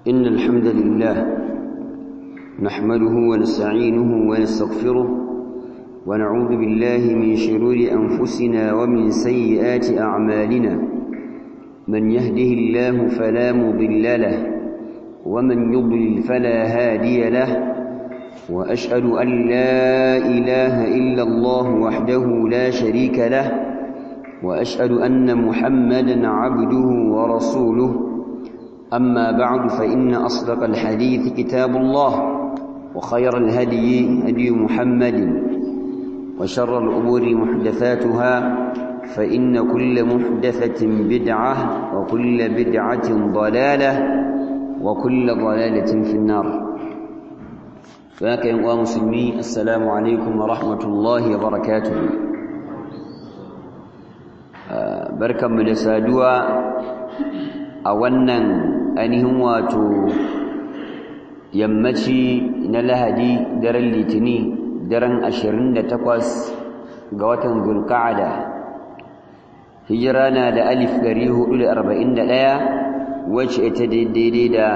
إن الحمد لله نحمده ونستعينه ونستغفره ونعوذ بالله من شرور أنفسنا ومن سيئات أعمالنا من يهده الله فلا مضل له ومن يضلل فلا هادي له وأشهد أن لا إله إلا الله وحده لا شريك له وأشهد أن محمدا عبده ورسوله أما بعد فإن أصدق الحديث كتاب الله وخير الهدي هدي محمد وشر الأمور محدثاتها فإن كل محدثة بدعة وكل بدعة ضلالة وكل ضلالة في النار فهك يا مسلمين السلام عليكم ورحمة الله وبركاته بركة من سادوا أولا أنهم واتوا yammaci na lahadi daren litini daren 28 ga watan zulka'ada hijira na da alif 441 wacce ita daidai da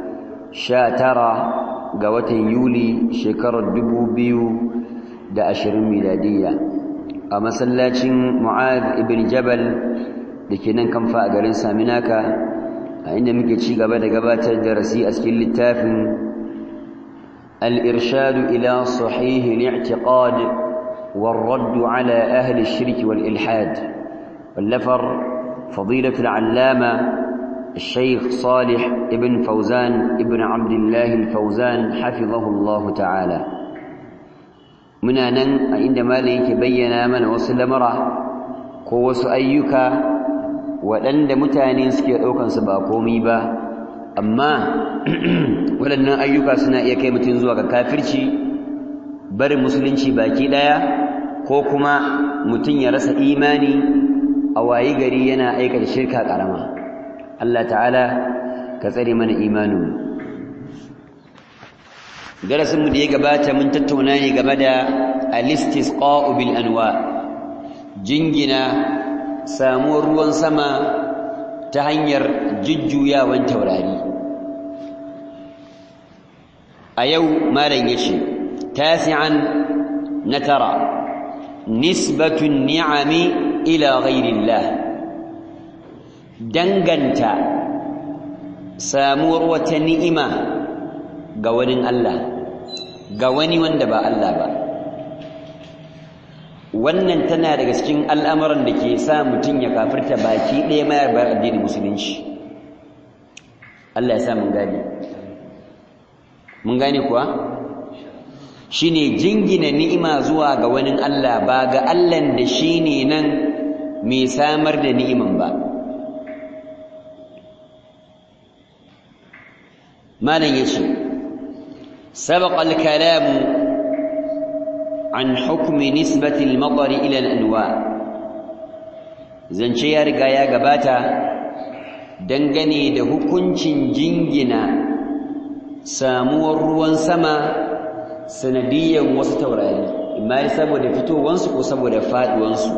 19 ga watan yuli shekarar 2020 miladiyya a masallacin mu'ad ibn jabal da ke nan kamfa a garin saminaka a inda muke ci gaba da gabatar da rasi a cikin littafin al-irshadu ila sahih al-i'tiqad والرد على أهل الشرك والإلحاد واللفر فضيلة العلامة الشيخ صالح ابن فوزان ابن عبد الله الفوزان حفظه الله تعالى من أن عندما ليك بينا من وصل مرة قوس أيك waɗanda mutane suke ɗaukansu ba komi ba amma waɗannan ayyuka suna iya kai mutum zuwa ga kafirci barin musulunci baki ɗaya ko kuma mutum ya rasa imani a wayi gari yana aikata shirka ƙarama Allah ta'ala ka tsare mana imanin darasinmu da ya gabata mun tattauna ne game da alistisqa'u bil anwa jingina samuwar ruwan sama ta hanyar jujjuyawan taurari a yau malam yace tasi'an na tara nisbatun ni'ami ila ghairillah danganta samuwar wata ni'ima ga wani Allah ga wani wanda ba Allah ba wannan tana daga cikin al'amuran da ke sa mutum ya kafirta baki ɗaya mayar bar addinin musulunci Allah ya sa mun gane mun gane kuwa shine jingina ni'ima zuwa ga wani Allah ba ga Allah da shine nan mai samar da ni'iman ba malam yace sabaqa al-kalamu عن حكم نسبة المطر إلى الأنواع zance ya riga ya gabata dangane da hukuncin jingina samuwar ruwan sama sanadiyan wasu taurari imma saboda fitowansu ko saboda faduwansu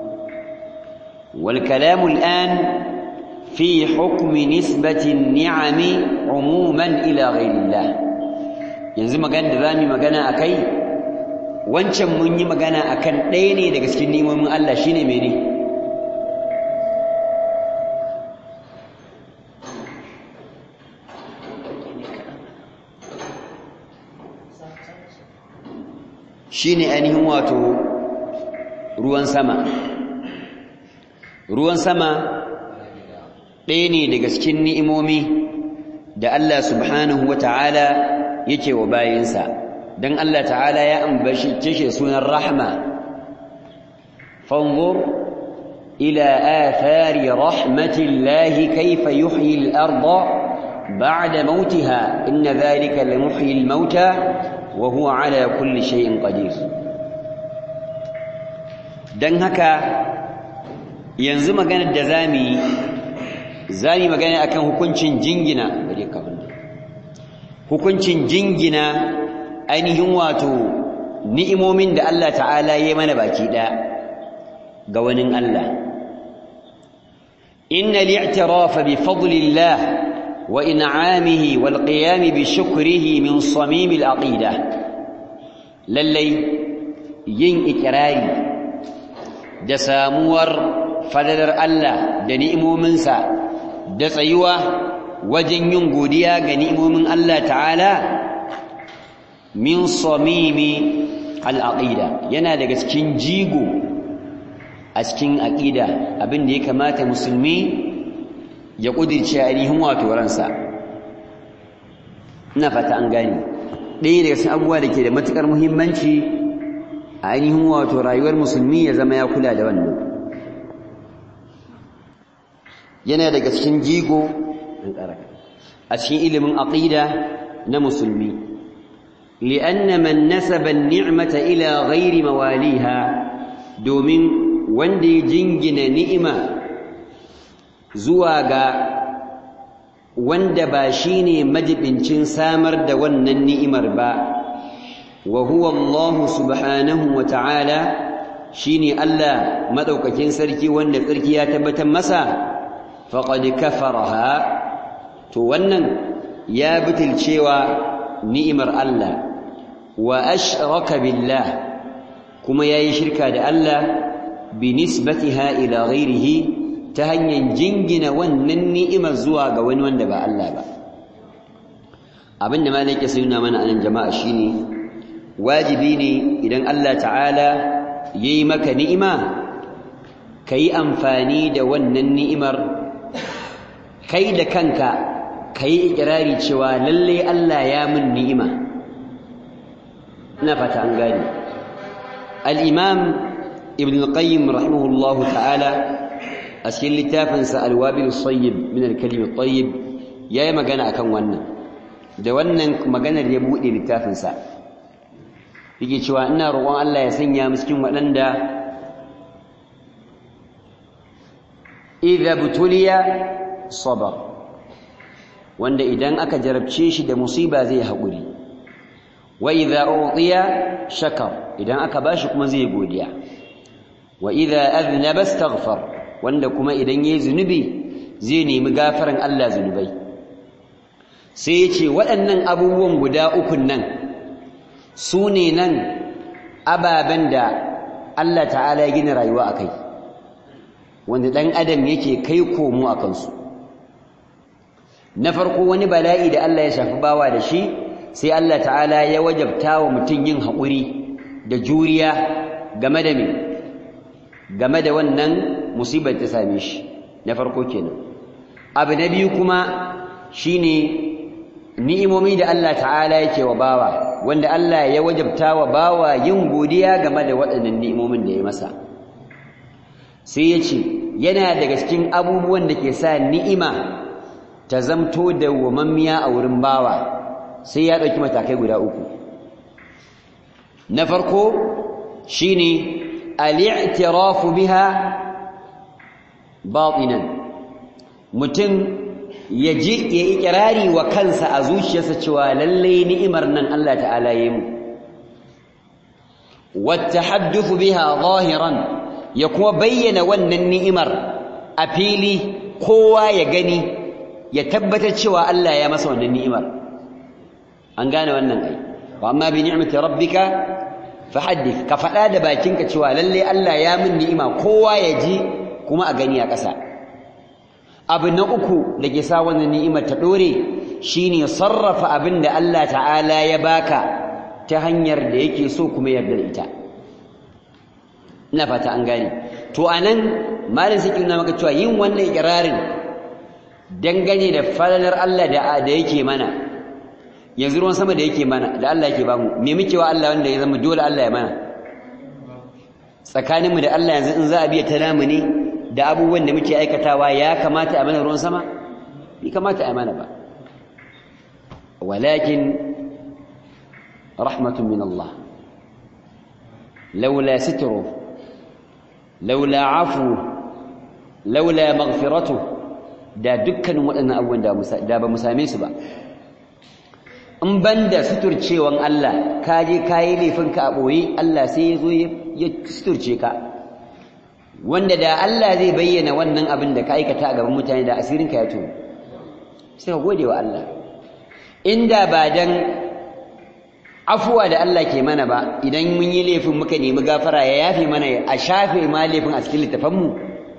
wal kalamu al'an fi hukmi nisbati ni'ami umuman ila ghayrillah yanzu magana da zamu magana akai wancan mun yi magana akan ɗaya ne daga cikin nemomin Allah shine mene shine ainihin wato ruwan sama ruwan sama ɗaya ne daga cikin ni'imomi da Allah subhanahu wata'ala yake wa bayinsa dan Allah ta'ala ya ambashi shi sunan rahma fanzur ila athari rahmatillahi kayfa yuhyi al-ardha ba'da mautiha inna dhalika lamuhyi al-mauta wa huwa ala kulli shay'in qadir dan haka yanzu maganar da zamu yi zamu magana akan hukuncin jingina bare ka hukuncin jingina ainihin wato ni'imomin da Allah ta'ala ya mana baki ɗaya ga wani Allah inna li'tirafa bi fadlillah وإنعامه والقيام بشكره من صميم العقيدة للي ين إكراري دسامور فدر الله دنئمو منسا دسيوة وجن ينقوديا غنئمو من الله تعالى من صميم العقيدة ينا دقسكين جيغو أسكين أقيدة أبن دي كمات مسلمين ya ƙudirce ainihin wato ransa ina fata an gani ɗaya daga cikin abubuwa da ke da matuƙar muhimmanci a ainihin wato rayuwar musulmi ya zama ya kula da wannan yana daga cikin jigo a cikin ilimin aqida na musulmi li'anna man nasaba an-ni'mata ila ghairi mawaliha domin wanda ya jingina ni'ima zuwa ga wanda ba shi ne majibincin samar da wannan ni'imar ba wa huwa Allah subhanahu wa ta'ala shi ne Allah maɗaukakin sarki wanda tsarki ya tabbatar masa faƙad kafaraha to wannan ya butulcewa ni'imar Allah wa ashraka billah kuma yayi shirka da Allah bi nisbatiha ila ghairihi ta hanyar jingina wannan ni'imar zuwa ga wani wanda ba Allah ba abin da malaka sai nuna mana anan jama'a shine wajibi ne idan Allah ta'ala yayi maka ni'ima kai amfani da wannan ni'imar kai da kanka kai ikirari cewa lalle Allah ya min ni'ima ina fata an gane al-imam ibn al-qayyim rahimahullahu ta'ala a cikin littafinsa alwabil sayyib min alkalim tayyib yayi magana akan wannan da wannan maganar ya bude littafinsa yake cewa ina roƙon Allah ya sanya mu cikin waɗanda idza butuliya sabar wanda idan aka jarabce shi da musiba zai haƙuri wa idza utiya shakar idan aka bashi kuma zai godiya wa idza adhnaba astaghfar wanda kuma idan yayi zunubi zai nemi gafaran Allah zunubai sai ya ce waɗannan abubuwan guda ukun nan su ne nan ababen da Allah ta'ala ya gina rayuwa a kai wanda ɗan adam yake kai komo a kansu na farko wani bala'i da Allah ya shafi bawa da shi sai Allah ta'ala ya wajabta wa mutum yin haƙuri da juriya game da me game da wannan musibar ta same shi na farko kenan abu na biyu kuma shine ni'imomi da Allah ta'ala yake wa bawa wanda Allah ya wajabta wa bawa yin godiya game da waɗannan ni'imomin da ya masa sai ya ce yana daga cikin abubuwan da ke sa ni'ima ta zamto da wamammiya a wurin bawa sai ya ɗauki matakai guda uku na farko shine al-i'tirafu biha batinan mutum ya ji ya yi kirari wa kansa a zuciyarsa cewa lallai ni'imar nan Allah ta'ala ya mu والتحدث بها ظاهرا ya kuma bayyana wannan ni'imar a fili kowa ya gani ya tabbatar cewa Allah ya masa wannan ni'imar an gane wannan ai wa amma bi ni'mati rabbika fahaddith ka faɗa da bakinka cewa lalle Allah ya min ni'ima kowa ya ji kuma a gani a ƙasa abu na uku da ke sa wannan ni'imar ta ɗore shine sarrafa abin da Allah ta'ala ya baka ta hanyar da yake so kuma yarda da ita ina fata an gane to anan malin sai kina maka cewa yin wannan ikrarin dangane da falalar Allah da da yake mana yanzu ruwan sama da yake mana da Allah yake bamu me muke wa Allah wanda ya zama dole Allah ya mana tsakaninmu da Allah yanzu in za a biya talamu ne da abubuwan da muke aikatawa ya kamata a mana ruwan sama bai kamata a mana ba walakin rahmatun min Allah laula sitru laula afu laula maghfiratu da dukkanin waɗannan abubuwan da ba mu same su ba in banda suturcewan Allah ka je ka yi laifinka a ɓoye Allah sai ya zo ya suturce ka wanda da Allah zai bayyana wannan abin da ka aikata a gaban mutane da asirinka ya tono sai ka gode wa Allah inda ba dan afuwa da Allah ke mana ba idan mun yi laifin muka nemi gafara ya yafe mana a shafe ma laifin a cikin littafanmu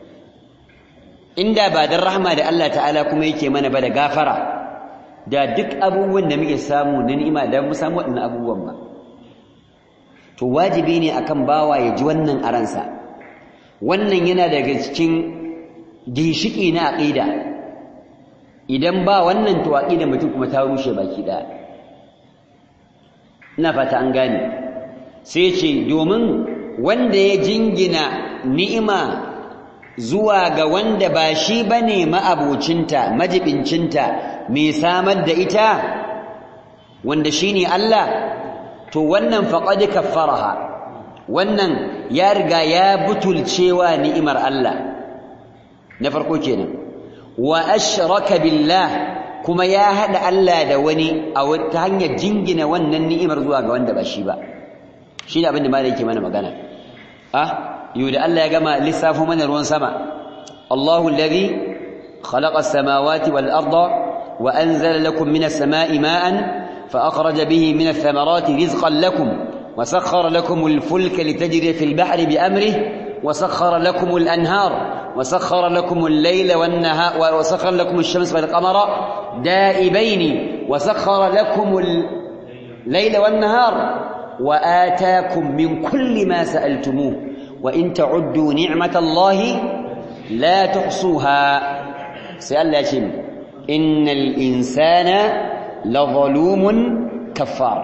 inda ba dan rahma da Allah ta'ala kuma yake mana ba da gafara da duk abubuwan da muke samu na ni'ima da mu samu waɗannan abubuwan ba to wajibi ne akan bawa ya ji wannan a ransa wannan yana daga cikin ginshiki na aqida idan ba wannan to aqida mutum kuma ta rushe baki daya ina fata an gane sai ce domin wanda ya jingina ni'ima zuwa ga wanda ba shi bane ma'abocinta majibincinta mai samar da ita wanda shine Allah to wannan faqad kaffaraha wannan ya riga ya butulcewa ni'imar Allah na farko kenan wa ashraka billah kuma ya hada Allah da wani a ta hanyar jingina wannan ni'imar zuwa ga wanda ba shi ba shi ne abin da malai yake mana magana ah yau da Allah ya gama lissafo mana ruwan sama Allahu alladhi khalaqa as-samawati wal arda wa anzala lakum minas sama'i ma'an fa akhraja bihi minas thamarati rizqan lakum wa sakhkhara lakum al-fulka litajriya fil bahri bi amrihi وسخر لكم الأنهار وسخر لكم الليل والنهار وسخر لكم الشمس والقمر دائبين وسخر لكم الليل والنهار وآتاكم من كل ما سألتموه وإن تعدوا نعمة الله لا تحصوها سأل شم إن الإنسان لظلوم كفار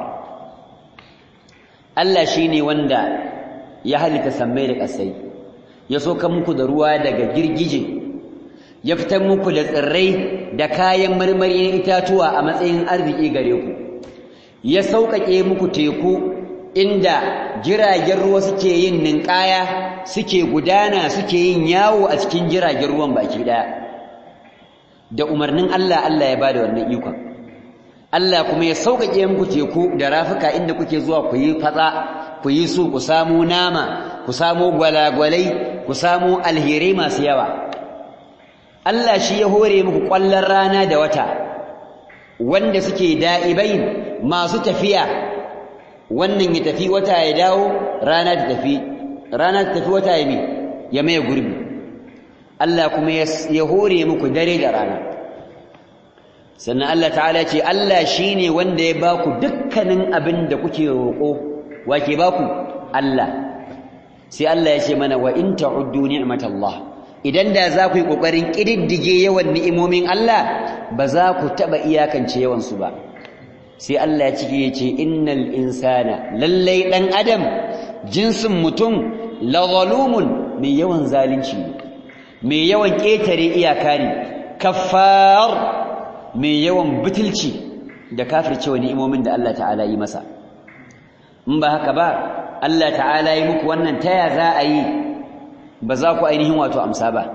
Allah shine wanda ya halitta sammai da ƙasai ya soka muku da ruwa daga girgije ya fitar muku da tsirrai da kayan marmari na itatuwa a matsayin arziki gare ku ya sauƙaƙe muku teku inda jiragen ruwa suke yin ninƙaya suke gudana suke yin yawo a cikin jiragen ruwan baki ɗaya da umarnin Allah Allah ya bada wannan ikon Allah kuma ya sauƙaƙe muku teku da rafuka inda kuke zuwa ku yi fatsa ku yi su ku samu nama ku samu gwalagwalai ku samu alherai masu yawa Allah shi ya hore muku ƙwallon rana da wata wanda suke da'ibai masu tafiya wannan ya tafi wata ya dawo rana ta tafi rana ta tafi wata ya mi ya maye gurbi Allah kuma ya hore muku dare da rana sannan Allah ta'ala ce Allah shine wanda ya baku dukkanin abin da kuke roƙo wa ke baku Allah sai Allah ya ce mana wa in ta'uddu ni'matallah idan da za ku yi ƙoƙarin ƙididdige yawan ni'imomin Allah ba za ku taɓa iyakance yawansu ba sai Allah ya cike ya ce innal insana lallai ɗan adam jinsin mutum la zalumun mai yawan zalunci ne mai yawan ƙetare iyaka ne kaffar mai yawan butulci da kafircewa ni'imomin da Allah ta'ala yi masa in ba haka ba Allah ta'ala yi muku wannan taya za a yi ba za ku ainihin wato amsa ba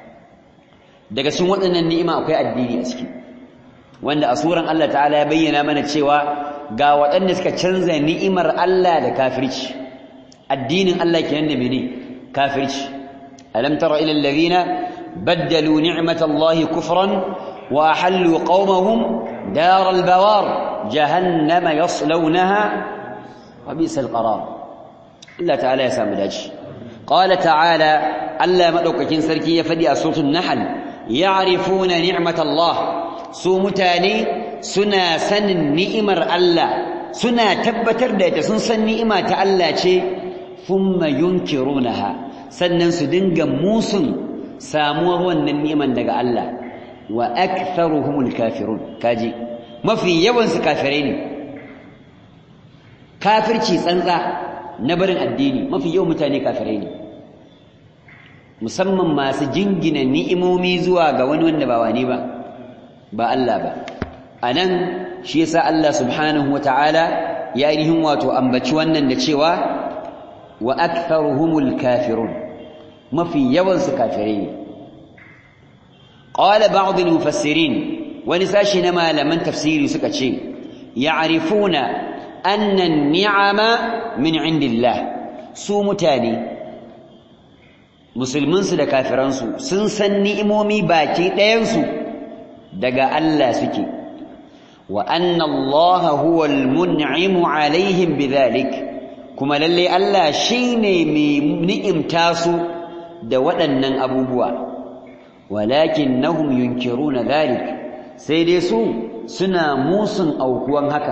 daga cikin waɗannan ni'ima akwai addini a ciki wanda a suran Allah ta'ala ya bayyana mana cewa ga waɗanda suka canza ni'imar Allah da kafirci addinin Allah kenan da mene kafirci alam tara ila alladhina baddalu ni'matallahi kufran wa ahallu qaumahum dar albawar jahannama yaslawnaha wa bisal qarar Allah ta'ala ya samu dace qala ta'ala Allah madaukakin sarki ya fadi a suratul nahl ya'rifuna ni'matallah su mutane suna sanin ni'imar Allah suna tabbatar da ita sun san ni'ima ta Allah ce thumma yunkirunaha sannan su dinga musun samuwar wannan ni'iman daga Allah wa aktharuhumul kafirun kaji mafi yawan su kafirai ne kafirci tsantsa na barin addini mafi yawan mutane kafirai ne musamman masu jingina ni'imomi zuwa ga wani wanda ba wani ba ba Allah ba anan shi yasa Allah subhanahu wata'ala ya ainihin wato ambaci wannan da cewa wa aktharuhumul kafirun mafi yawan su kafirai ne qala ba'd al-mufassirin wani sashi na malaman tafsiri suka ce ya'rifuna anna an-ni'ama min 'indillah su mutane musulminsu da kafiransu sun san ni'imomi baki ɗayansu daga Allah suke wa anna Allah huwa al-mun'imu alaihim bidhalik kuma lalle Allah shine mai ni'imta su da waɗannan abubuwa walakinnahum yunkiruna dhalik sai dai su suna musun aukuwan haka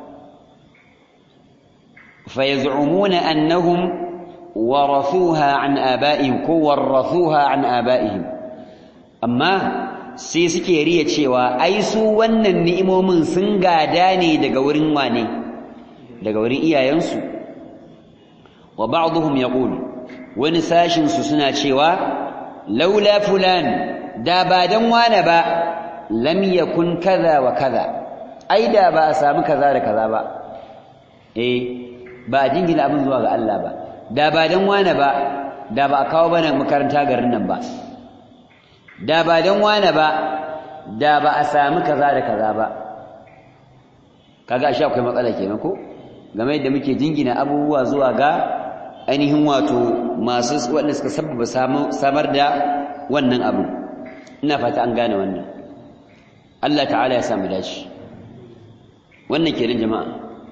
fayaz'umuna annahum warathuha an aba'ihim ko warathuha an aba'ihim amma sai suke riya cewa ai su wannan ni'imomin sun gada ne daga wurin wane daga wurin iyayensu wa ba'dhum yaqul wani sashin su suna cewa laula fulan da ba dan wane ba lam yakun kaza wa kaza ai da ba a samu kaza da kaza ba eh ba a jingina abin zuwa ga Allah ba da ba dan wane ba da ba a kawo bana makaranta garin nan ba da ba dan wane ba da ba a samu kaza da kaza ba kaga shi akwai matsala kenan ko game da muke jingina abubuwa zuwa ga ainihin wato masu wanda suka sababa samar da wannan abu ina fata an gane wannan Allah ta'ala ya samu dace wannan kenan jama'a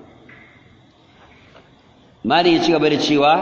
malin ya ci gaba da cewa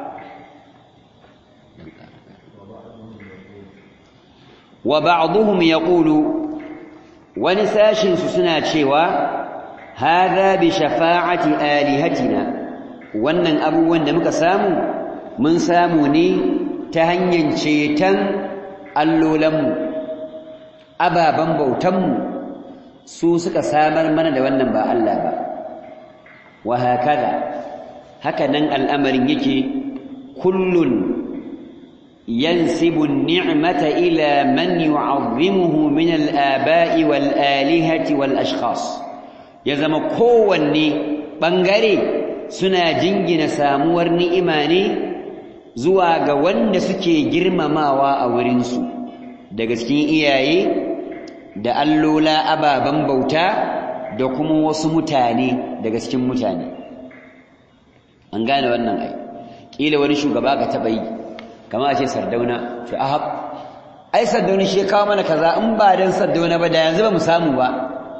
wa ba'dhum yaqulu wani sashin su suna cewa hadha bi shafa'ati alihatina wannan abubuwan da muka samu mun samu ne ta hanyar ceton allolanmu ababen bautanmu su suka samar mana da wannan ba Allah ba wa hakaza haka nan al'amarin yake kullun yansibu ni'mata ila man yu'azzimuhu min al-aba'i wal alihati wal ashkhas ya zama kowanne bangare suna jingina samuwar ni'ima ne zuwa ga wanda suke girmamawa a wurinsu daga cikin iyaye da allola ababen bauta da kuma wasu mutane daga cikin mutane an gane wannan ai kila wani shugaba ka taba yi kamar a ce sardauna to ahab ai sardauna shi ya kawo mana kaza in ba dan sardauna ba da yanzu ba mu samu ba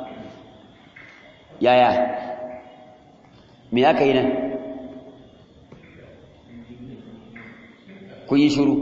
yaya me aka yi nan kun yi shiru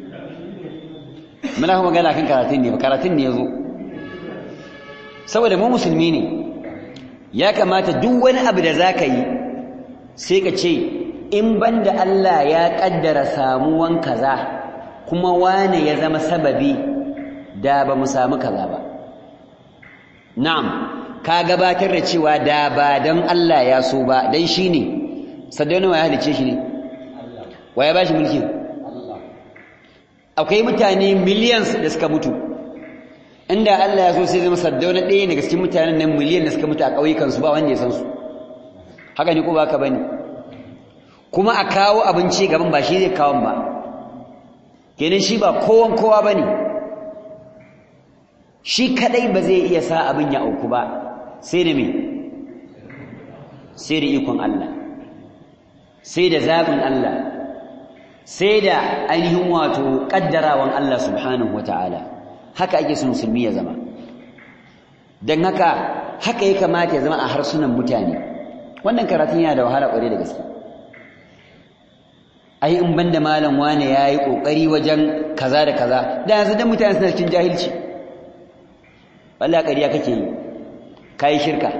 muna kuma magana kan karatun ne ba karatun ne ya zo saboda mu musulmi ne ya kamata duk wani abu da za ka yi sai ka ce in banda Allah ya ƙaddara samuwan kaza kuma wane ya zama sababi da ba mu samu kaza ba na'am ka gabatar da cewa da ba don Allah ya so ba don shi ne sadauna wa ya halice shi ne wa ya ba shi mulki akwai mutane millions da suka mutu inda Allah ya so sai zama sadauna ɗaya daga cikin mutanen nan miliyan da suka mutu a ƙauyukansu ba wanda ya san su haka ne ko ba ka bane kuma a kawo abinci gaban ba shi zai kawon ba kenan shi ba kowan kowa bane shi kadai ba zai iya sa abin ya auku ba sai da me sai da ikon Allah sai da zaɓin Allah sai da ainihin wato ƙaddarawan Allah subhanahu wa ta'ala haka ake su musulmi ya zama don haka haka ya kamata ya zama a harsunan mutane wannan karatun yana da wahala ƙware da gaske ai in banda malam wane ya yi ƙoƙari wajen kaza da kaza da yanzu dan mutane suna cikin jahilci wallahi ƙarya kake yi kai shirka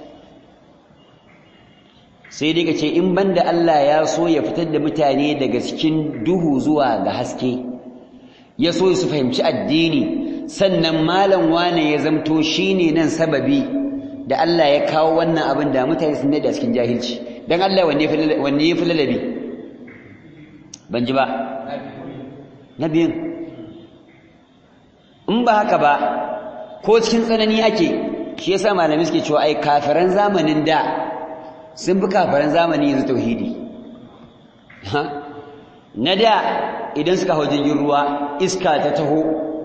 sai dai kace in banda Allah ya so ya fitar da mutane daga cikin duhu zuwa ga haske ya so su fahimci addini sannan malam wane ya zamto shine nan sababi da Allah ya kawo wannan abin da mutane sun da cikin jahilci dan Allah wanne wanne ya fi lalabi ban ji ba nabiyin in ba haka ba ko cikin tsanani ake shi yasa malamai suke cewa ai kafiran zamanin da sun fi kafiran zamani yanzu tauhidi na da idan suka hau jirgin ruwa iska ta taho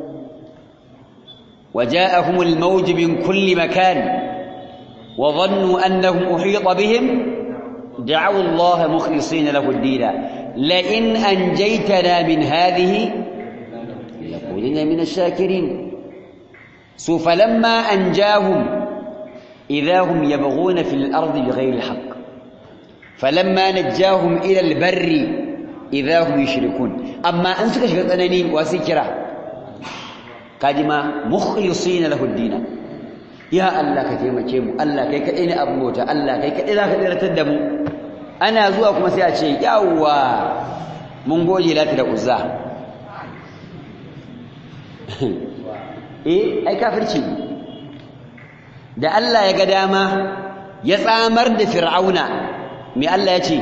وجاءهم الموج من كل مكان وظنوا أنهم أحيط بهم دعوا الله مخلصين له الدين لئن أنجيتنا من هذه لنكونن من الشاكرين so falamma anjahum idahum yabghuna fil ardi bighayri alhaq falamma najahum ila albarri idahum yushrikun amma an suka shiga tsanani wasu kira kaji ma mukhlisina lahu ad ya Allah ka taimake mu Allah kai kadai ne abin bauta Allah kai kadai zaka tsiratar da mu ana zuwa kuma sai a ce yawwa mun goje lati da uzza eh ai kafirci da Allah ya ga dama ya tsamar da fir'auna me Allah ya ce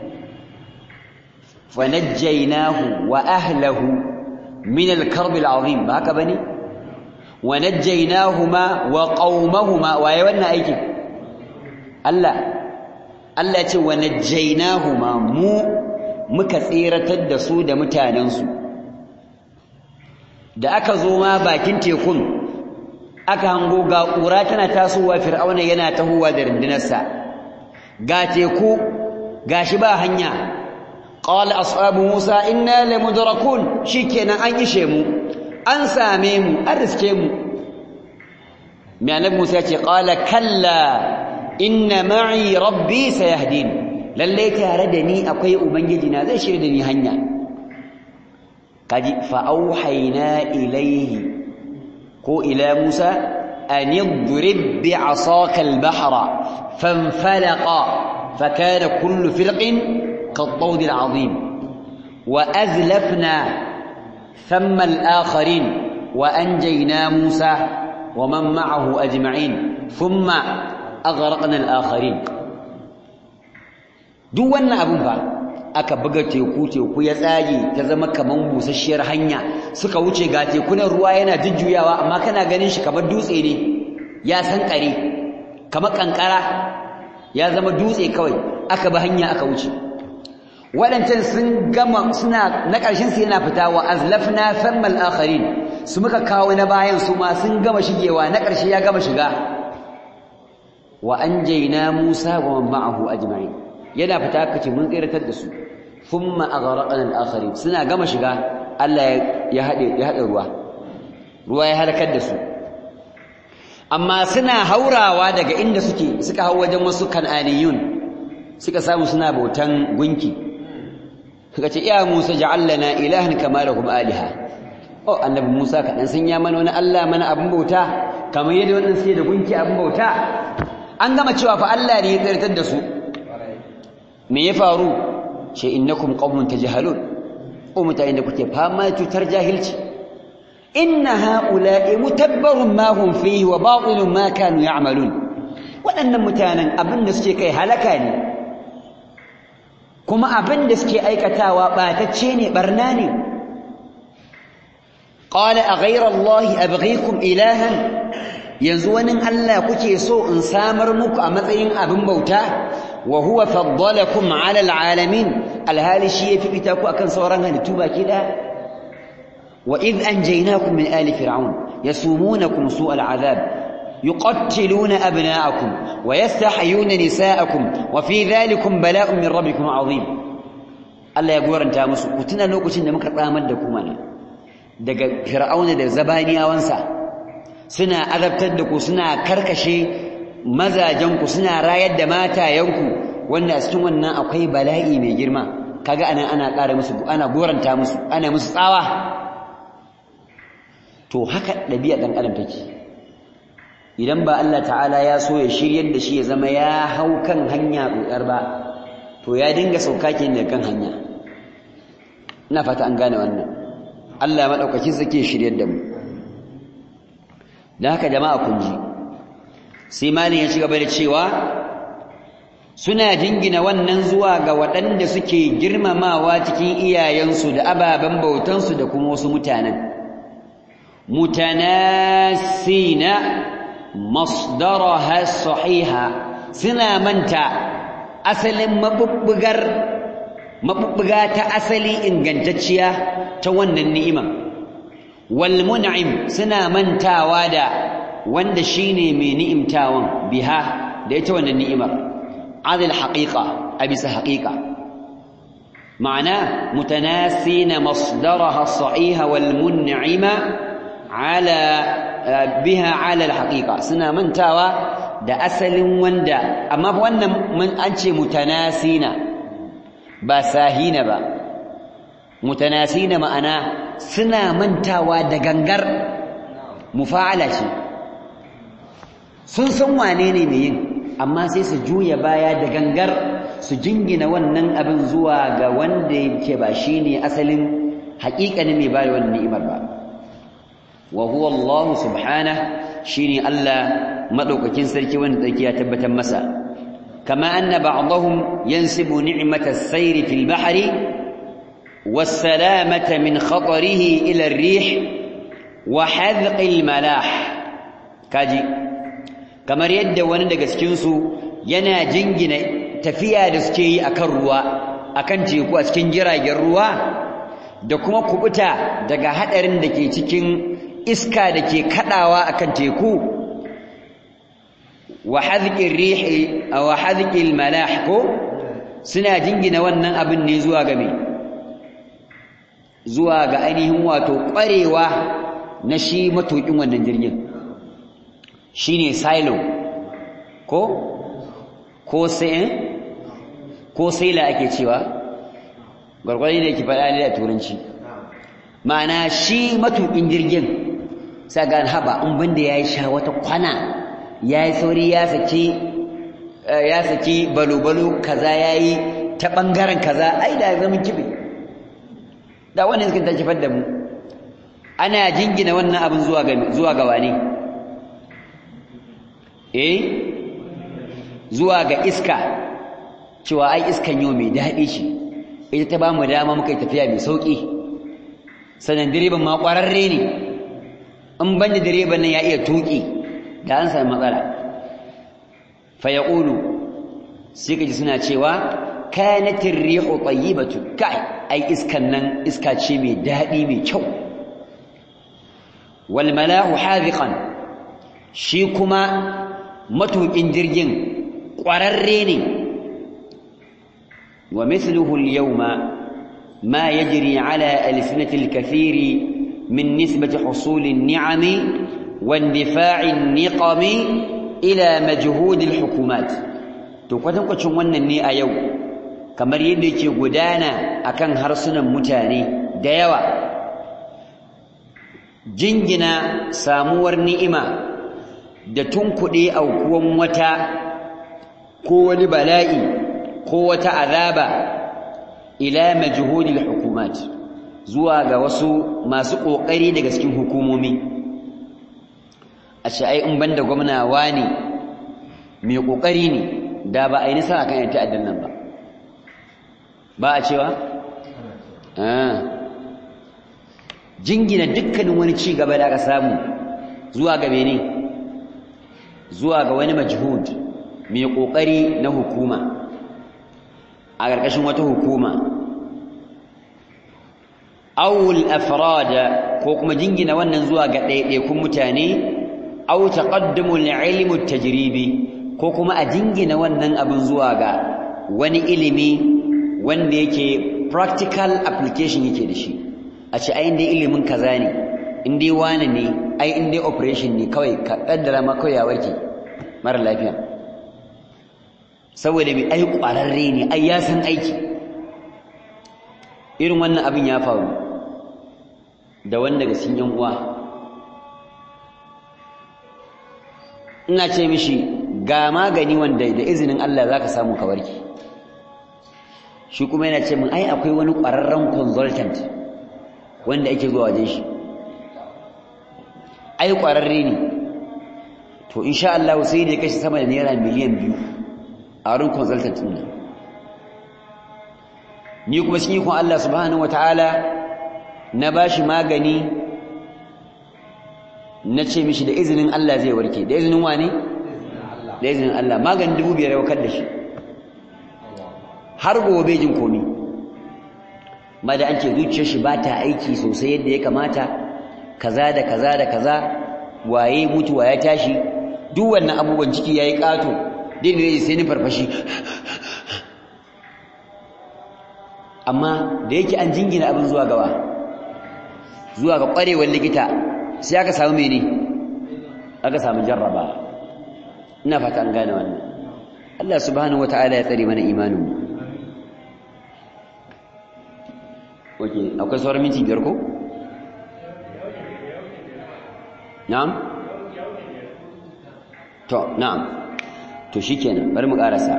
fanajjaynahu wa ahlihi min al-karb al-azim ba haka bane wa najjaynahuma wa qaumahuma waye wannan aikin Allah Allah ya ce wa najjaynahuma mu muka tsiratar da su da mutanensu da aka zo ma bakin tekun aka hango ga ƙura tana tasowa fir'auna yana tahowa da rundunarsa ga teku gashi ba hanya qala ashabu musa inna lamudrakun shikenan an ishe mu an same mu an riske mu mai annabi musa ya ce qala kalla inna ma'i rabbi sayahdin lalle tare da ni akwai ubangiji na zai shirya da ni hanya kaji fa auhayna ilayhi ko ila musa an yadrib bi'asaka al-bahra fanfalaqa fakana kullu firqin كالطود العظيم وأزلفنا ثم الآخرين وأنجينا موسى ومن معه أجمعين ثم أغرقنا الآخرين duk wannan abun fa aka buga teku teku ya tsage ta zama kaman busasshiyar hanya suka wuce ga tekunan ruwa yana jujjuyawa amma kana ganin shi kamar dutse ne ya san kare kamar kankara ya zama dutse kawai aka bi hanya aka wuce waɗancan sun gama suna na ƙarshen su yana fita wa azlafna thammal akharin su muka kawo na bayan su ma sun gama shigewa na ƙarshe ya gama shiga wa anjayna Musa wa man ma'ahu ajma'in yana fita kace mun tsiratar da su thumma aghraqna al-akharin suna gama shiga Allah ya hade ya hade ruwa ruwa ya halakar da su amma suna haurawa daga inda suke suka hau wajen wasu kan'aniyun suka samu suna bautan gunki suka ce ya Musa ja'al lana ilahan kama lahum aliha oh annabi Musa ka dan sanya mana wani Allah mana abin bauta kamar yadda wannan suke da gunki abin bauta an gama cewa fa Allah ne ya tsirtar da su me ya faru ce innakum qaumun tajhalun ko mutanen da kuke fama cutar jahilci inna haula'i mutabbarun ma hum fihi wa batilun ma kanu ya'malun waɗannan mutanen abin da suke kai halaka ne kuma abin da suke aikatawa batacce ne barna ne qala a ghayra allahi abghikum ilahan yanzu wani Allah kuke so in samar muku a matsayin abin bauta wa huwa faddalakum ala alalamin alhali shi yafi fita ku akan sauran halittu baki da wa id anjaynakum min ali fir'aun yasumunakum su'al azab يقتلون أبناءكم ويستحيون نساءكم وفي ذلكم بلاء من ربكم عظيم الله يقول أنت مسو كتنا لوكو شند مكر آمد دكومانا دقا فرعون دا زبانيا وانسا سنا أذب تدكو سنا كركشي مزاجنكو سنا رايد ماتا ينكو وانا أستون وانا أقوي بلائي من جرما كاقا أنا أنا قاري مسو أنا قورن تامسو أنا مسطاوة تو هكا نبيا دان ألم تجي idan ba Allah ta'ala ya so ya shiryar da shi ya zama ya hau kan hanya ƙoƙar ba to ya dinga sauka ke da kan hanya ina fata an gane wannan Allah maɗaukakin sake shiryar da mu da haka jama'a kun ji sai malin ya ci gaba da cewa suna jingina wannan zuwa ga waɗanda suke girmamawa cikin iyayensu da ababen bautansu da kuma wasu mutanen mutanasina masdaraha sahiha suna manta asalin mabubbugar mabubbuga ta asali ingantacciya ta wannan ni'ima wal mun'im suna mantawa da wanda shine mai ni'imtawan biha da ita wannan ni'imar adil haqiqa abisa haqiqa ma'ana mutanasina masdaraha sahiha wal mun'ima ala biha ala alhaqiqa suna mantawa da asalin wanda amma wannan mun an ce mutanasina ba sahina ba mutanasina ma'ana suna mantawa da gangar mufa'ala ce sun san wane ne mai yin amma sai su juya baya da gangar su jingina wannan abin zuwa ga wanda yake ba shine asalin haƙiƙanin mai bada wannan ni'imar ba wa huwa Allah subhanahu shine Allah madaukakin sarki wanda tsaki ya tabbatar masa kama anna ba'dahum yansibu ni'mata as-sayr fil bahri was-salamata min khatarihi ila ar-rih wa hadq al-malah kaji kamar yadda wani daga cikin su yana jingina tafiya da suke yi akan ruwa akan teku a cikin jiragen ruwa da kuma kubuta daga hadarin da ke cikin iska da ke kadawa akan teku wa hadhiqir rihi aw hadhiqil malah ko suna jingina wannan abin ne zuwa ga me zuwa ga ainihin wato kwarewa na shi matukin wannan jirgin shine silo ko ko sai ko saila ake cewa gwargwado ne ke faɗa da turanci ma'ana shi matukin jirgin sai ga haba in banda yayi sha wata kwana yayi sauri ya saki ya saki balubalo kaza yayi ta bangaren kaza ai da zaman kibe da wannan suka tafi da mu ana jingina wannan abin zuwa ga zuwa ga wani eh zuwa ga iska cewa ai iskan yau mai daɗi shi ita ta ba mu dama muka yi tafiya mai sauƙi sanan direban ma ƙwararre ne in banda direban nan ya iya tuki da an sami matsala fa yaqulu sai kaji suna cewa kanatir rihu tayyibatu kai ai iskan nan iska ce mai dadi mai kyau wal malahu hadiqan shi kuma matukin jirgin kwararre ne wa mithluhu al yawma ma yajri ala alsinati al kathiri من نسبة حصول النعم واندفاع النقم إلى مجهود الحكومات to kwatankwacin wannan ne a yau kamar yadda yake gudana akan harsunan mutane da yawa jingina samuwar ni'ima da tunkuɗe aukuwan wata ko wani bala'i ko wata azaba ila majhudil hukumat zuwa ga wasu masu ƙoƙari daga cikin hukumomi a ce ai in banda gwamna wani mai ƙoƙari ne da ba a yi nisa akan yan ta'addan nan ba ba a cewa jingina dukkanin wani ci gaba da aka samu zuwa ga mene zuwa ga wani majhud mai ƙoƙari na hukuma a ƙarƙashin wata hukuma awul afrada ko kuma jingina wannan zuwa ga ɗaiɗaikun mutane aw taqaddumul ilmu tajribi ko kuma a jingina wannan abin zuwa ga wani ilimi wanda yake practical application yake da shi a ce ai dai ilimin kaza ne in dai wani ne ai in dai operation ne kawai ka kaddara ma kawai ya warke mara lafiya saboda bi ai kwararre ne ai ya san aiki irin wannan abin ya faru da wanda daga cikin yan uwa ina ce mishi ga magani wanda da izinin Allah zaka samu ka warke shi kuma yana ce min ai akwai wani ƙwararren consultant wanda ake zuwa wajen shi ai ƙwararre ne to insha Allah sai da ya kashe sama da naira miliyan biyu a wurin consultant ɗin nan ni kuma cikin ikon Allah subhanahu wataala na bashi magani na ce mishi da izinin Allah zai warke da izinin wane da izinin Allah maganin dubu biyar ya da shi har gobe jin komi ma da an ce zuciyar shi ba ta aiki sosai yadda ya kamata kaza da kaza da kaza waye mutuwa ya tashi duk wannan abubuwan ciki yayi kato dai ne sai ni farfashi amma da yake an jingina abin zuwa gaba zuwa ga kwarewar likita sai aka samu mene aka samu jarraba ina fata an gane wannan Allah subhanahu wata'ala ya tsare mana imanin mu oke akwai sauran minti biyar ko na'am to na'am to shikenan bari mu karasa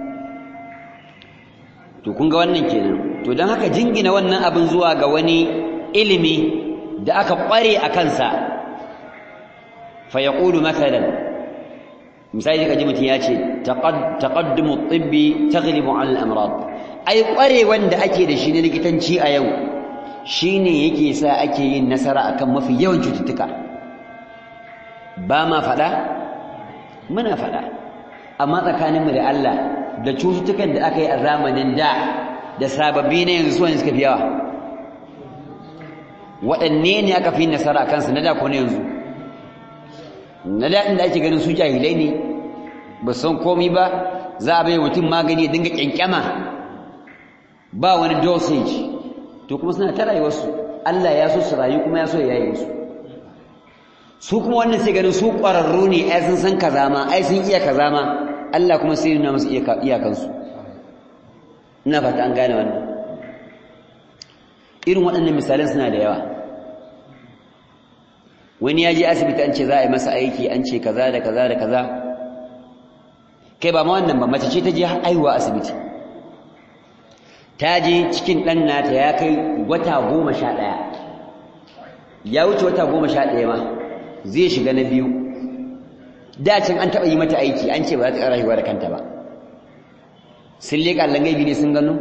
to kun ga wannan kenan to dan haka jingina wannan abin zuwa ga wani ilimi da aka kware a kansa fa yaqulu mathalan misali kaji mutum ya ce taqaddumu at-tibbi taghlibu 'ala al-amrad ai kware wanda ake da shi na likitanci a yau shine yake sa ake yin nasara akan mafi yawan cututtuka ba ma fada muna fada amma tsakaninmu da Allah da cututtukan da aka yi a zamanin da da sababbi na yanzu suwan suka fi yawa waɗanne ne aka fi nasara a kansu na da ko na yanzu na da inda ake ganin su jahilai ne ba san komai ba za a bai mutum magani ya dinga ƙyanƙyama ba wani dosage to kuma suna ta rayuwarsu Allah ya so su rayu kuma ya so ya yaye musu su kuma wannan sai ganin su ƙwararru ne ai sun san kaza ma ai sun iya kaza ma Allah kuma sai nuna musu iyakansu ina fata an gane wannan irin waɗannan misalan suna da yawa wani ya je asibiti an ce za a yi masa aiki an ce kaza da kaza da kaza kai ba ma wannan ba mace ce ta je haihuwa asibiti ta je cikin ɗan nata ya kai wata goma sha ɗaya ya wuce wata goma sha ɗaya ma zai shiga na biyu dacin an taɓa yi mata aiki an ce ba za ta ƙara haihuwa da kanta ba sun leƙa allon gaibi ne sun gano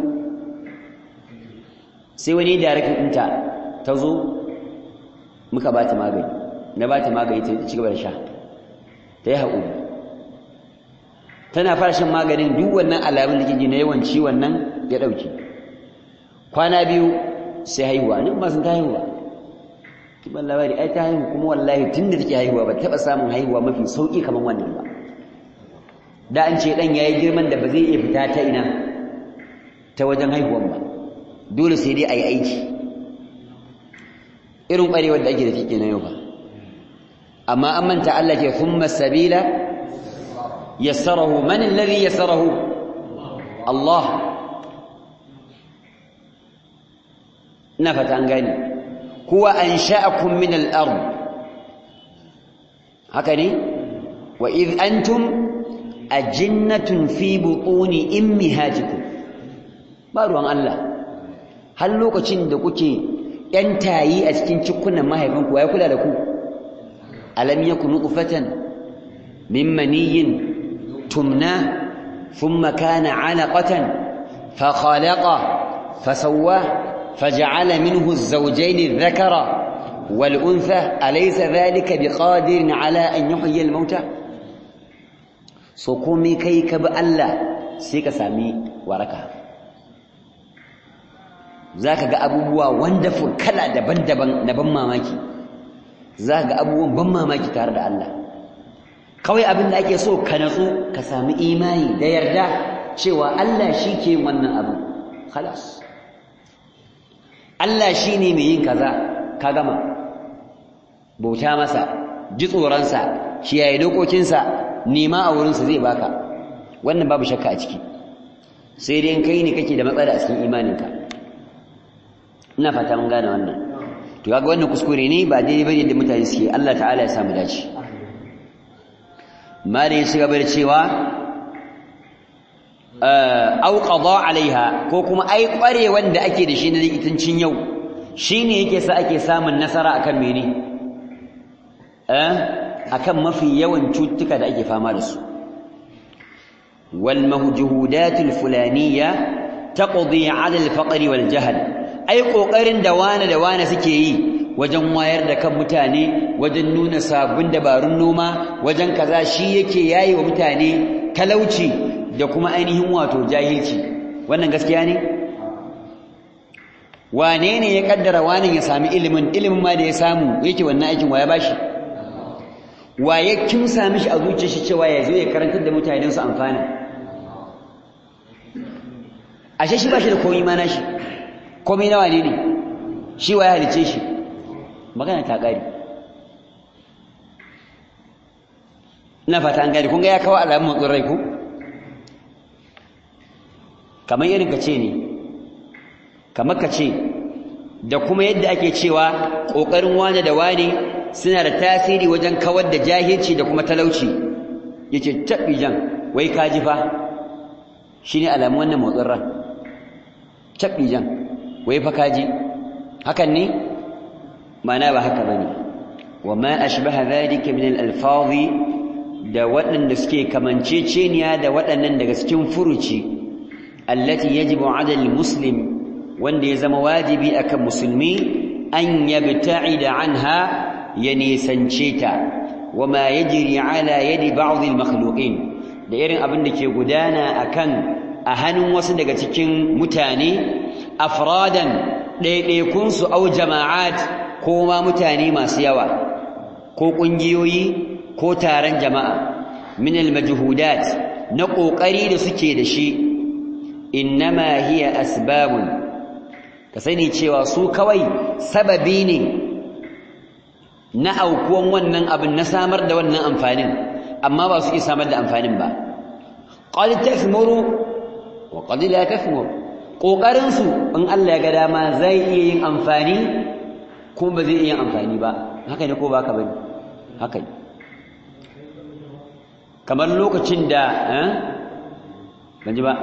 sai wani darakin ɗinta ta zo muka ba ta magani na ba ta magani ta ci gaba da sha ta yi haƙuri tana fara shan maganin duk wannan alamun da kiji na yawan ciwon nan ya ɗauke kwana biyu sai haihuwa nan ba sun ta haihuwa kiban labari ai ta haihu kuma wallahi tun da take haihuwa ba taɓa samun haihuwa mafi sauƙi kamar wannan ba da an ce ɗan ya yi girman da ba zai iya fita ta ina ta wajen haihuwan ba dole sai dai a yi aiki irin ƙwarewar da ake da take na yau ba amma an manta Allah ke thumma sabila yassarahu man alladhi yassarahu Allah ina fata an gani huwa ansha'akum min al-ard haka ne wa id antum ajinnatun fi butuni ummihatikum ba ruwan Allah har lokacin da kuke ‘yan tayi a cikin cikunan mahaifanku ya kula da ku alam yakun nutfatan min maniyyin tumna thumma kana 'alaqatan fa khalaqa fa sawwa faj'ala minhu az-zawjayn adh-dhakara wal untha alaysa dhalika biqadirin 'ala an yuhyiya al-mauta so komai kai ka bi Allah sai ka sami waraka za ka ga abubuwa wonderful kala daban-daban na ban mamaki za ka ga abubuwan ban mamaki tare da Allah kawai abin da ake so ka natsu ka sami imani da yarda cewa Allah shi ke wannan abu khalas Allah shi ne mai yin kaza ka gama bauta masa ji tsoronsa kiyaye dokokinsa nema a wurinsa zai baka wannan babu shakka a ciki sai dai kai ne kake da matsala a cikin imaninka ina fata mun gane wannan to kaga wannan kuskure ne ba daidai bane da mutane suke Allah ta'ala ya samu dace mare ya shiga da cewa au qada alaiha ko kuma ai kware wanda ake da shi na likitancin yau shine yake sa ake samun nasara akan mene eh akan mafi yawan cututtuka da ake fama da su wal mahjuhudat al fulaniyya taqdi ala al faqr wal jahl ai kokarin da wane da wane suke yi wajen wayar da kan mutane wajen nuna sabbin dabarun noma wajen kaza shi yake yayi wa mutane talauci da kuma ainihin wato jahilci wannan gaskiya ne wane ne ya kaddara wani ya sami ilimin ilimin ma da ya samu yake wannan aikin waya bashi waye kin sami shi a zuciyar shi cewa ya zo ya karantar da mutanen su amfana ashe shi bashi da komai ma nashi komai nawa ne ne shi waye halice shi magana ta ƙari ina fata an gane kun ga ya kawo alamun motsin rai ku kamar irin ka ce ne kamar ka ce da kuma yadda ake cewa ƙoƙarin wane da wane suna da tasiri wajen kawar da jahilci da kuma talauci yace taɓi jan wai kaji fa shine alamun wannan motsin ran taɓi jan wai fa kaji hakan ne ma'ana ba haka bane wa ma ashbaha dhalika min al-alfazi da waɗanda suke kamanceceniya da waɗannan daga cikin furuci allati yajibu 'ala al-muslim wanda ya zama wajibi akan musulmi an yabta'ida anha ya nisance ta wama yajri 'ala yadi ba'd al-makhluqin da irin abin da ke gudana akan a hannun wasu daga cikin mutane afradan ɗaiɗaikun su au jama'at ko ma mutane masu yawa ko ƙungiyoyi ko taron jama'a min al-majhudat na ƙoƙari da suke da shi innama hiya asbabun ka sani cewa su kawai sababi ne na aukuwan wannan abin na samar da wannan amfanin amma ba su ke samar da amfanin ba qad tasmuru wa qad la tasmur kokarin su in Allah ya ga dama zai iya yin amfani kuma ba zai iya yin amfani ba haka ne ko ba ka bane haka ne kamar lokacin da eh ban ji ba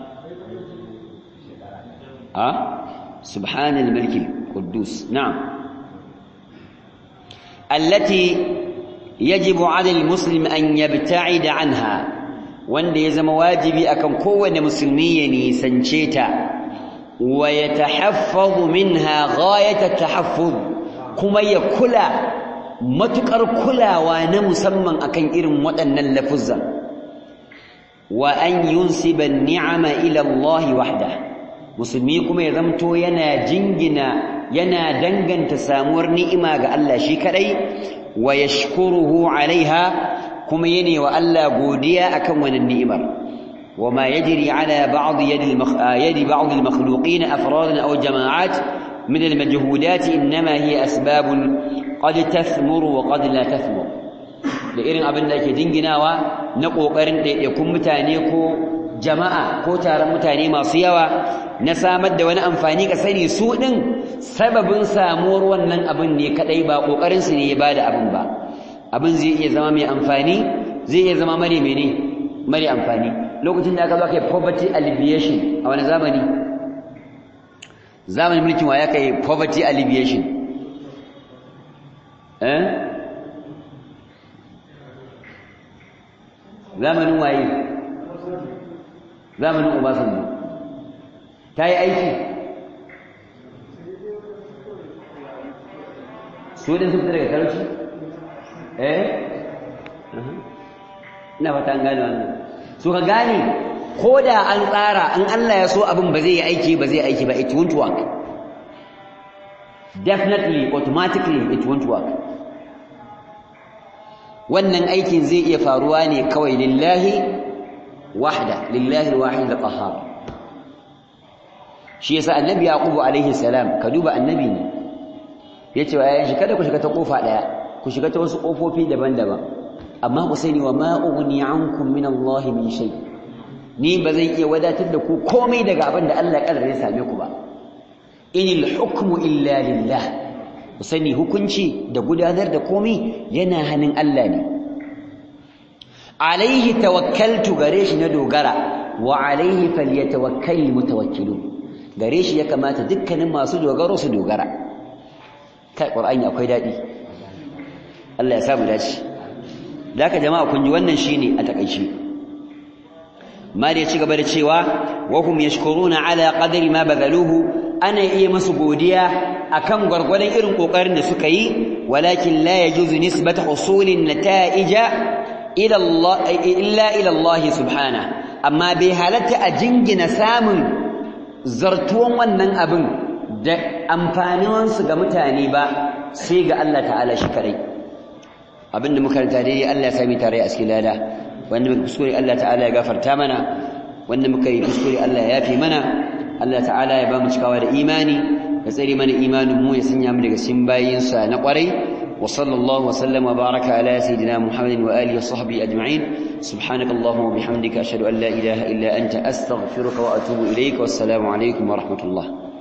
a سبحان الملك القدوس نعم التي يجب على المسلم أن يبتعد عنها wanda ya zama wajibi akan kowane musulmi ya nisance ta wa yatahaffazu minha ghayat at-tahaffuz kuma ya kula matukar kulawa na musamman akan irin waɗannan lafuzan wa an yunsiba an-ni'ama ila Allah wahdahu musulmi kuma ya zamto yana jingina yana danganta samuwar ni'ima ga Allah shi kadai wa yashkuruhu alaiha kuma yana wa Allah godiya akan wannan ni'imar wama yajri ala ba'd yadi yadi ba'd al-makhluqin afradan aw jama'at min al-majhudat inma hiya asbab qad tathmuru wa qad la tathmur da irin abin da ake jinginawa na kokarin ɗaiɗaikun mutane ko jama'a ko taron mutane masu yawa na samar da wani amfani ka sani su ɗin sababin samuwar wannan abin ne kaɗai ba ƙoƙarinsu ne ya ba da abin ba abin zai iya zama mai amfani zai iya zama mare mene mare amfani lokacin da aka zo aka yi poverty alleviation a wani zamani zamanin mulkin wa ya kai poverty alleviation eh zamanin waye zamanin Obasanjo ta yi aiki su din sun fita daga talauci eh ina fata an gane wannan su ka gane ko da an tsara in Allah ya so abin ba zai yi aiki ba zai aiki ba it won't work definitely automatically it won't work wannan aikin zai iya faruwa ne kawai lillahi wahda lillahi alwahid alqahhar shi yasa annabi yaqubu alaihi salam ka duba annabi ne yace wa ayyan shi kada ku shiga ta kofa daya ku shiga ta wasu kofofi daban-daban amma ku sani wa ma ughni ankum min Allah min shay ni ba zai iya wadatar da ku komai daga abin da Allah kadar ya same ku ba inil hukmu illa lillah ku sani hukunci da gudanar da komai yana hannun Allah ne alaihi tawakkaltu gare shi na dogara wa alaihi falyatawakkalul mutawakkilun gare shi ya kamata dukkanin masu dogaro su dogara kai qur'ani akwai dadi Allah ya sa mu dace daka jama'a kun ji wannan shine a takeice mali ya ci gaba da cewa wa hum yashkuruna ala qadri ma badaluhu ana iya masu godiya akan gwargwadon irin kokarin da suka yi walakin la yajuzu nisbata husulin nata'ija ila Allah illa ila Allah subhanahu amma bai halatta a jingina samun zartuwan wannan abin da amfaninsu ga mutane ba sai ga Allah ta'ala shi kadai abinda muka ranta dai Allah ya sami tare a cikin lada wanda muka kuskure Allah ta'ala ya gafarta mana wanda muka yi kuskure Allah ya yafi mana Allah ta'ala ya ba mu cikawa da imani ya tsare mana imanin mu ya sanya mu daga cikin bayinsa na kwarai wa sallallahu wa sallama baraka ala sayidina muhammadin wa alihi wa sahbihi ajma'in subhanakallahumma wa bihamdika ashhadu an la ilaha illa anta astaghfiruka wa atubu ilayka wassalamu alaikum wa rahmatullah